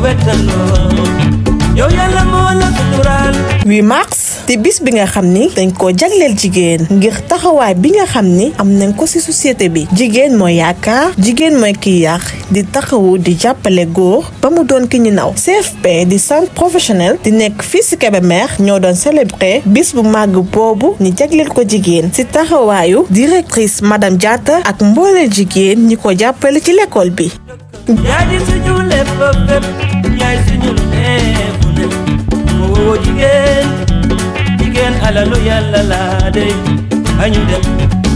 wettaloo yow yàlla moo la suturaal 8 mars di bis bi nga xam ni dañ ko jagleel jigéen ngir taxawaay bi nga xam ni am nañ ko ci société bi jigéen mooy yaakaar jigéen mooy kiy yàq di taxawu di jàppale góor ba mu doon ki ñu naw CFP di centre professionnel di nekk fii ci Kébémer ñoo doon célébrer bis bu màgg boobu ñu jagleel ko jigéen ci taxawaayu directrice madame Diatta ak mboole jigéen ñi ko jàppale ci l'école bi yaa di suñu lépp fépp yaay suñu lépp ne mu woo jigéen jigéen alalu yàlla laa dey añu dem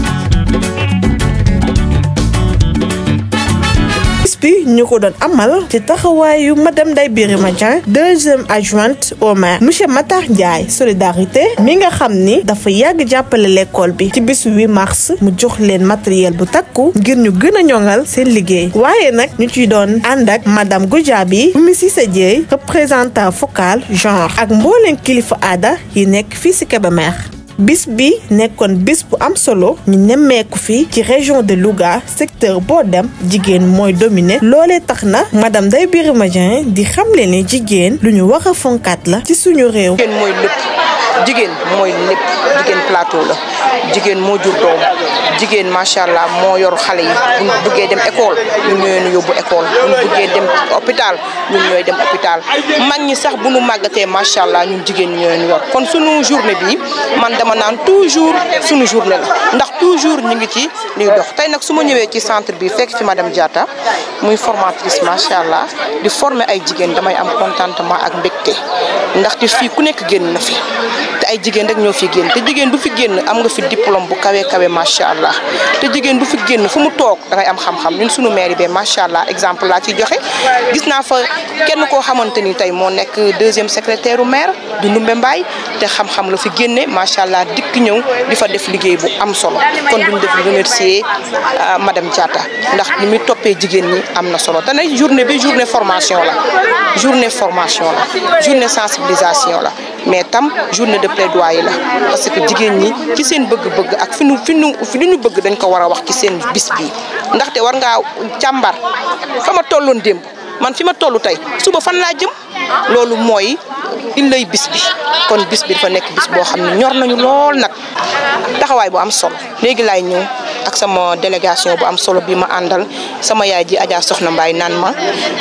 bis bi ñu ko doon amal ci taxawaayu madame Ndeye Birima Dieng deuxième adjointe au maire monsieur Matar Ndiaye solidarité mi nga xam ni dafa yàgg jàppale l'école bi ci bisu 8 mars mu jox leen matériel bu takku ngir ñu gën a ñoŋal seen liggéey waaye nag ñu ciy doon ànd ak madame Goudiaby Oumy Cissé Dieye représentant focal genre ak mbooleen kilifa aada yi nekk fii ci Kébémer bis bi nekkoon bis bu am solo ñu nemmeeku fi ci région de Louga secteur boo dem jigéen mooy dominé loolee tax na madame Ndeye Birima Dieng di xamle ne jigéen lu ñu wax a fonkaat la ci suñu réew. jigéen mooy lépp jigéen mooy lépp jigéen plateau la jigéen moo jur doom jigéen macha allah moo yor xale yi bu ñu bëggee dem école ñun ñooy nu yóbbu école bu ñu bëggee dem hôpital ñun ñooy dem hôpital mag ñi sax bu nu màggatee macha allah ñun jigéen ñi ñooy nu yor kon sunu journée bi man dama naan toujours sunu journée la ndax toujours ñu ngi ci liy dox tey nag su ma ñëwee ci centre bi fekk fi madame Diatta muy formatrice macha allah di former ay jigéen damay am contentement ak mbégte ndaxte fii ku nekk génn na fi te ay jigéen rek ñoo fi génn te jigéen bu fi génn am nga fi diplôme bu kawe kawe macha allah te jigéen bu fi génn fu mu toog da ngay am xam-xam ñun sunu maire bi macha allah exemple laa ciy joxe gis naa fa kenn koo xamante ni tey moo nekk deuxième secrétaire u maire du Ndumbe Mbaay te xam-xam la fi génne macha allah dikk ñëw di fa def liggéey bu am solo kon duñ def remercier madame Diatta ndax ni muy toppee jigéen ñi am na solo te nag journée bi journée formation la journée formation la journée sensibilisation la mais tam journée de plaidoyer la parce que jigéen ñi ci seen bëgg-bëgg ak fi nu fi nu fi nu bëgg dañ ko war a wax ci seen bis bi ndaxte war ngaa càmbar fa ma tolloon démb man fi ma toll tey suba fan laa jëm loolu mooy il lay bis bi kon bis bi dafa nekk bis boo xam ne ñor nañu lool nag taxawaay bu am solo léegi laay ñëw ak sama délégation bu am solo bi ma àndal sama yaay ji Adja Soxna Mbaye naan ma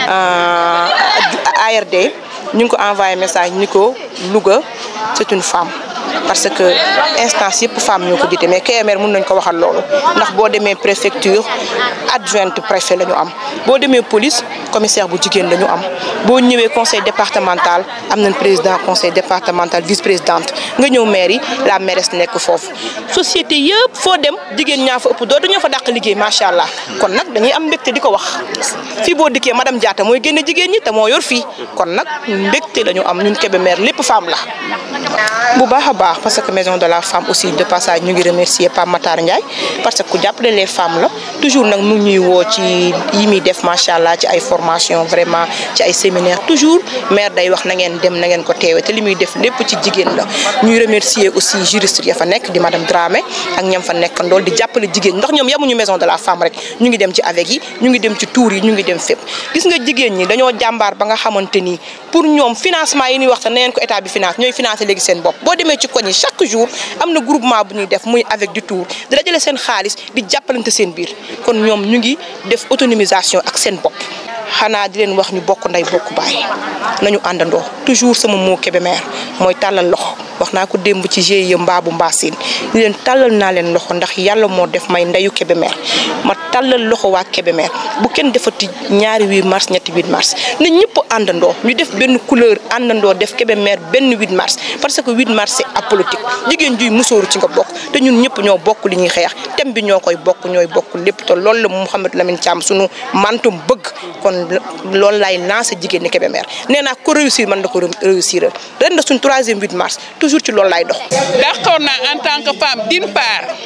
ARD ñu ngi ko envoyé message ni ko Louga c'est une femme parce que instance yëpp femme ñoo ko jiite mais Kébémer mën nañ ko waxal loolu ndax boo demee préfecture adjointe préfet la ñu am boo demee police commissaire bu jigéen la ñu am boo ñëwee conseil départemental am nañ président conseil départemental vice présidente nga ñëw maire yi la mairesse nekk foofu société yëpp foo dem jigéen ñaa fa ëpp doo dañoo fa dàq liggéey macha allah kon nag dañuy am mbégte di ko wax fii boo dikkee madame Diatta mooy génne jigéen ñi te moo yor fii kon nag mbégte la ñu am ñun Kébémer lépp femme la bu baax a baax parce que maison de la femme aussi de passage ñu ngi remercier Pape Matar Ndiaye parce que ku jàppale les femmes la toujours nag mu ñuy woo ci yi muy def macha allah ci ay formation vraiment ci ay séminaire toujours maire day wax na ngeen dem na ngeen ko teewe te li muy def lépp ci jigéen la ñuy remercier aussi juriste ya fa nekk di madame Dramé ak ñam fa nekk ndool di jàppale jigéen ndax ñoom yamuñu maison de la femme rek ñu ngi dem ci avec yi ñu ngi dem ci tour yi ñu ngi dem fépp gis nga jigéen ñi dañoo jàmbaar ba nga xamante ni pour ñoom financement yi ñuy wax te na ngeen ko état bi finance ñooy financé léegi seen bopp boo demee ci koñ yi chaque jour am na groupement bu ñuy def muy avec du tour di dajale seen xaalis di jàppalante seen biir kon ñoom ñu ngi def autonomisation ak seen bopp xanaa di leen wax ñu bokk ndey bokk baay nañu àndandoo toujours sama moo Kébémer mooy tàllal loxo wax naa ko démb ci GIE mbaabu mbaasin ni leen tàllal naa leen loxo ndax yàlla moo def may ndeyu Kébémer ma tàllal loxo waa Kébémer bu kenn defati ñaari 8 mars ñetti 8 mars na ñëpp àndandoo ñu def benn couleur àndandoo def Kébémer benn 8 mars parce que 8 mars c'est apolitique jigéen juy musóoru ci nga bokk te ñun ñëpp ñoo bokk li ñuy xeex thème bi ñoo koy bokk ñooy bokk lépp te loolu la Mouhamed Lamine Thiam sunu mantum bëgg kon loolu laay lancé jigéen ñi Kébémer nee naa ko réussir man na ko réussir ren na suñ troisième 8 mars toujours ci loolu laay dox. d'accord naa en tant que femme d'une part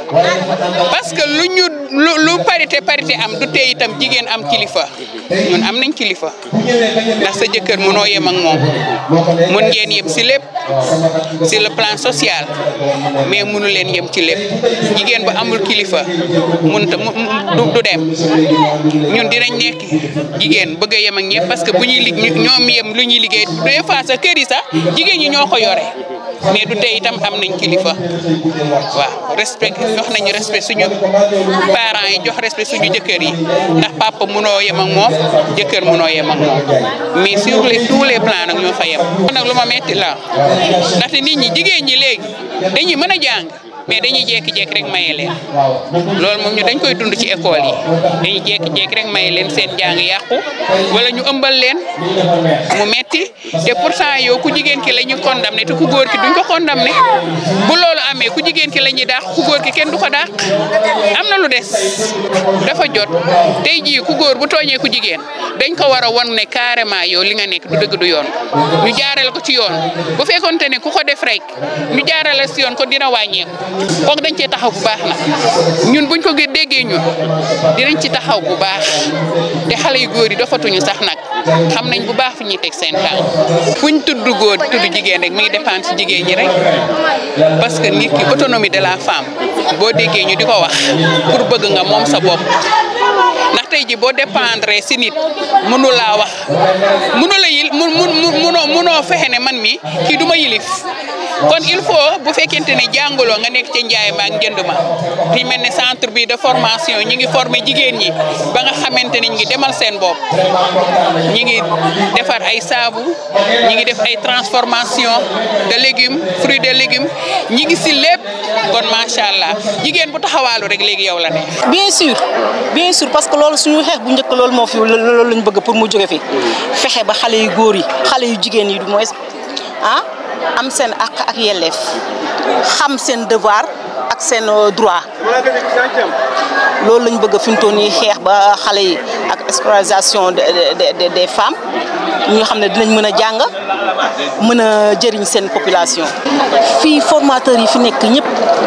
parce que lu ñu lu lu parité parité am du tee itam jigéen am kilifa ñun am nañ kilifa ndax sa jëkkër mënoo yem ak moom mun ngeen yem si lépp si le plan social mais mënu leen yem ci lépp jigéen bu amul kilifa mënut a du du dem ñun dinañ nekk jigéen bëgg a yem ak ñëpp parce que bu ñuy lig ñoom yem lu ñuy liggéey des fois sa kër yi sax jigéen ñi ñoo ko yore mais du tey itam am nañ kilifa waaw respect jox nañu respect suñu parents yi jox respect suñu jëkkër yi ndax papa mënoo yem ak moom jëkkër mënoo yem ak moom mais sur les tous les plans nag ñoo fa yem. nag lu ma metti la ndaxte nit ñi jigéen ñi léegi dañuy mën a jàng. mais dañuy jékki-jékki rek maye leen loolu moom ñu dañ koy dund ci école yi dañuy jékki-jékki rek maye leen seen jàng yàqu wala ñu ëmbal leen mu metti te pourtant yow ku jigéen ki la ñu condamné te ku góor ki duñ ko condamné bu loolu amee ku jigéen ki la ñuy dàq ku góor ki kenn du ko dàq am na lu des dafa jot tey jii ku góor bu tooñee ku jigéen dañ ko war a won ne carrément yow li nga nekk du dëgg du yoon ñu jaarale ko ci yoon bu fekkonte ne ku ko def rek ñu jaarale si yoon ko dina wàññeeku kooku dañ cee taxaw bu baax nag ñun buñ ko déggee ñun dinañ ci taxaw bu baax te xale yu góor yi dofatuñu sax nag xam nañ bu baax fi ñuy teg seen tànk fuñ tudd góor tudd jigéen rek mi ngi dépendre ci jigéen ñi rek parce que nit ki autonomie de la femme boo déggee ñu di ko wax pour bëgg nga moom sa bopp ndax tey ji boo dépendre si nit mënu laa wax mënu la yil mu munoo munoo fexe ne man mi kii du ma yilif kon il faut bu fekkente ne jàngaloo nga nekk ci njaay ma ak njënd ma fi mel ne centre bi de formation ñi ngi former jigéen ñi ba nga xamante ni ñi ngi demal seen bopp ñi ngi defar ay saabu ñi ngi def ay transformation de légumes fruits de légumes ñi ngi si lépp kon macha allah jigéen bu taxawaalu rek léegi yow la ne bien sûr bien sûr parce que loolu suñu xeex bu njëkk loolu moo fi loolu lañ bëgg pour mu jóge fi fexe ba xale yu góor yi xale yu jigéen yi du moins ah am seen àq ak yelleef xam seen devoir ak seen droit loolu lañ bëgg fi mu toll nii xeex ba xale yi ak scolarisation des des femmes ñu xam ne dinañ mën a jàng mën a jëriñ seen population. fii formateurs yi fi nekk ñëpp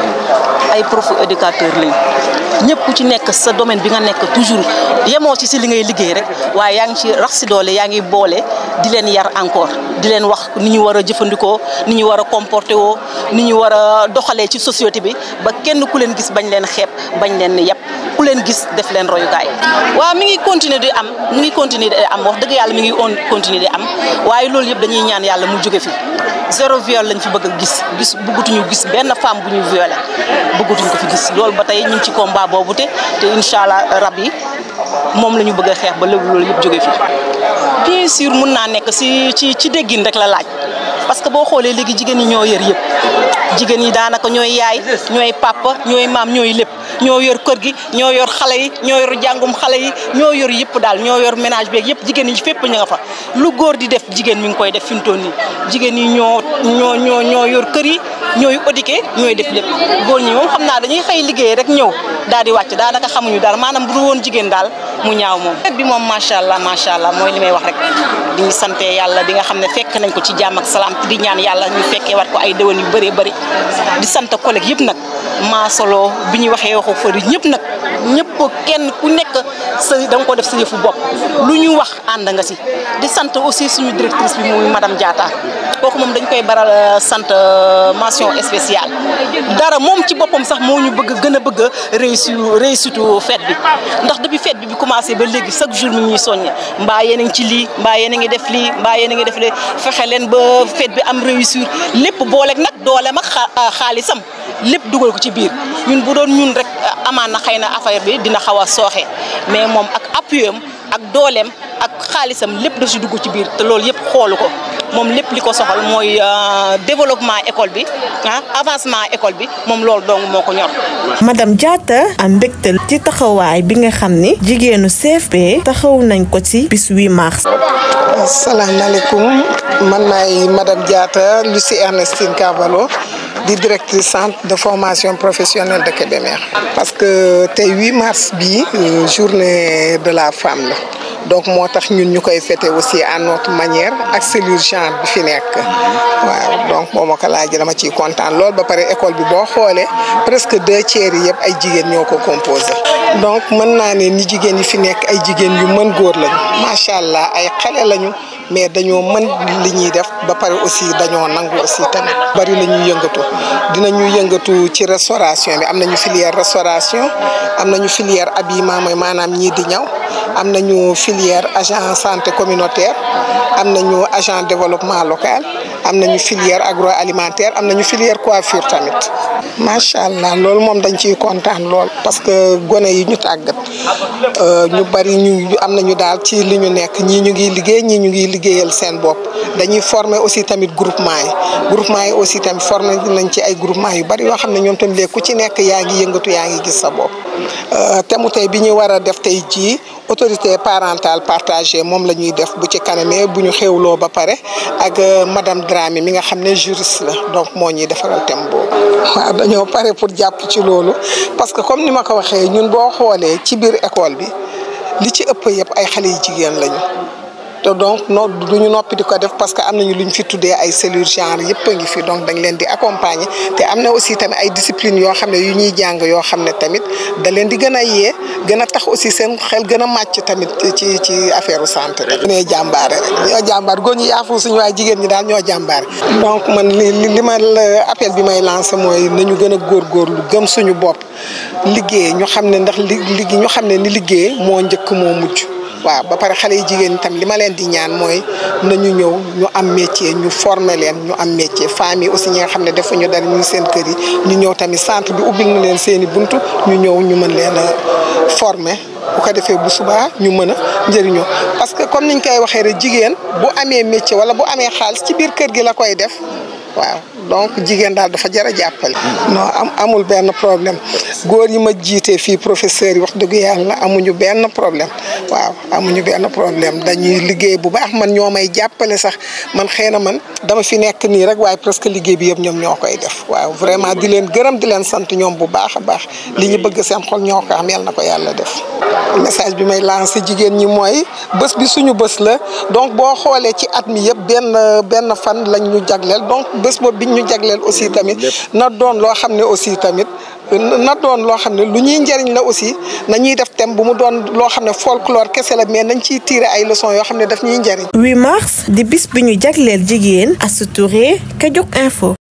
ay prof éducateurs lañ ñëpp ku ci nekk sa domaine bi nga nekk toujours yemoo ci si li ngay liggéey rek waaye yaa ngi ci rax si doole yaa ngi boole di leen yar encore di leen wax ni ñu war a jëfandikoo ni ñu war a comporté woo ni ñu war a doxalee ci société bi ba kenn ku leen gis bañ leen xeeb bañ leen yàpp ku leen gis def leen royukaay. waaw mi ngi continuer di am mi ngi continuer di am wax dëgg yàlla mi ngi on continuer di am waaye loolu yëpp dañuy ñaan yàlla mu jóge fi zéro viol lañ fi bëgg a gis gis bëggatuñu gis benn femme bu ñu violé bëggatuñu ko fi gis loolu ba tey ñu ngi ci combat boobu te te incha allah rab yi moom la ñu bëgg a xeex ba léegi loolu yëpp jóge fi bien sûr mun naa nekk si ci ci déggin rek la laaj parce que boo xoolee léegi jigéen ñi ñoo yor yëpp jigéen ñi daanaka ñooy yaay ñooy papa ñooy maam ñooy lépp ñoo yor kër gi ñoo yor xale yi ñoo yor jàngum xale yi ñoo yor yëpp daal ñoo yor ménage beeg yëpp jigéen ñi fépp ñu nga fa lu góor di def jigéen mi ngi koy def fi mu toll nii jigéen ñi ñoo ñoo ñoo ñoo yor kër yi ñooy éduqué ñooy def lépp góor ñi moom xam naa dañuy xëy liggéey rek ñëw daal di wàcc daanaka xamuñu daal maanaam bu du woon jigéen daal mu ñaaw moom fet bi moom macha allah macha allah mooy li may wax rek di ñu sante yàlla bi nga xam ne fekk nañ ko ci jàmm ak salaam di ñaan yàlla ñu fekkee wat ko ay déwén yu bëree bëri di sant collègue yëpp nag maa solo bi ñuy waxee waxu fëri ñëpp nag ñëpp kenn ku nekk sa da nga ko def sa yëfu bopp lu ñu wax ànd nga si di sant aussi suñu directrice bi muy madame Diatta kooku moom dañ koy baral sant mention spéciale dara moom ci boppam sax moo ñu bëgg gën a bëgg a réussir réussitu fête bi ndax depuis fête bi bi commencé ba léegi chaque jour mi ñuy soññe mbaa yéen a ngi ci lii mbaa yéen a ngi def lii mbaa yéen a ngi def lii fexe leen ba fête bi am réussir lépp booleeg nag dooleem ak xaalisam lépp dugal ko ci biir ñun bu doon ñun rek amaan na xëy na affaire bi dina xaw a sooxe mais moom ak appui am ak dooleem ak xaalisam lépp daf si dugg ci biir te loolu yëpp xoolu ko moom lépp li ko soxal mooy développement école bi ah avancement école bi moom loolu dong moo ko ñor. madame Diatta am mbégte ci taxawaay bi nga xam ni jigéenu CFP taxaw nañ ko ci bis 8 mars. asalaamaaleykum man maay madame Diatta Lucie Ernestine Carvalho di directrice centre de formation professionnelle de Kébémer parce que tey 8 mars bii journée de la femme la donc moo tax ñun ñu koy fêter aussi à notre manière ak cellule genre bi fi nekk waaw donc boo ma ko laajee dama ciy kontaan lool ba pare école bi boo xoolee presque deux tiers yi yëpp ay jigéen ñoo ko composé donc mën naa ne ni jigéen yi fi nekk ay jigéen yu mën góor lañu macha allah ay xale lañu mais dañoo mën li ñuy def ba pare aussi dañoo nangu aussi tamit bari la ñuy yëngatu dinañu yëngatu ci restauration bi am nañu filière restauration am nañu filière habillement mooy maanaam ñii di ñaw am nañu filière agent santé communautaire am nañu agent développement local am nañu filière agroalimentaire am nañu filière coiffure tamit macha allah loolu moom dañ ciy kontaan lool parce que gone yi ñu tàggat ñu bari ñu am nañu daal ci li ñu nekk ñii ñu ngi liggéey ñii ñu ngi liggéeyal seen bopp dañuy former aussi tamit groupement yi groupement yi aussi tamit former nañ ci ay groupement yu bari yoo xam ne ñoom tamit léegi ku ci nekk yaa ngi yëngatu yaa ngi gis sa bopp te mu tey bi ñu war a def tey jii autorité parentale partagée moom la ñuy def bu ci kanamee bu ñu xewloo ba pare ak madame Dramé mi nga xam ne juriste la donc moo ñuy defaral thème boobu. waaw dañoo pare pour jàpp ci loolu parce que comme ni ma ko waxee ñun boo xoolee ci biir école bi li ci ëpp yëpp ay xale yu jigéen lañu. te donc no duñu noppi di ko def parce que am nañu lu ñu fi tuddee ay cellules genre yëpp a ngi fi donc dañ leen di accompagner te am na aussi tamit ay discipline yoo xam ne yu ñuy jàng yoo xam ne tamit da leen di gën a yee gën a tax aussi seen xel gën a màcc tamit ci ci affaire santé rek. ñoo jàmbaare rek ñoo jàmbaar góor ñi yaafu suñu waaye jigéen ñi daal ñoo jàmbaare. donc man li li ma appel bi may lancé mooy nañu gën a góorgóorlu gëm suñu bopp liggéey ñu xam ne ndax li li ñu xam ne ni liggéey moo njëkk moo mujj. waaw ba pare xale yi jigéen itam li ma leen di ñaan mooy nañu ñëw ñu am métier ñu former leen ñu am métier famille aussi ñi nga xam ne defuñu dara ñu seen kër yi ñu ñëw tamit centre bi ubbil na leen seen i buntu ñu ñëw ñu mën leen a former bu ko defee bu subaa ñu mën a njëriñoo parce que comme niñ koy waxee rek jigéen bu amee métier wala bu amee xaalis ci biir kër gi la koy def waaw donc jigéen daal dafa jar a jàppale. non am amul benn problème góor yi ma jiite fii professeur yi wax dëgg yàlla amuñu benn problème waaw amuñu benn problème dañuy liggéey bu baax man ñoo may jàppale sax man xëy na man dama fi nekk nii rek waaye presque liggéey bi yëpp ñoom ñoo koy def waaw vraiment di leen gërëm di leen sant ñoom bu baax a baax li ñu bëgg seen xol ñoo ko am yal na ko yàlla def. message bi may lancé jigéen ñi mooy bés bi suñu bés la donc boo xoolee ci at mi yëpp benn benn fan lañ ñu jagleel donc bés boobu biñ ñu jagleel aussi tamit na doon loo xam ne aussi tamit na doon loo xam ne lu ñuy njëriñ la aussi nañuy def thème bu mu doon loo xam ne folklore kese la mais nañ ciy tirer ay leçons yoo xam ne daf ñuy njëriñ. 8 mars di bis bi ñu jagleel jigéen Astou Touré Kajok Info.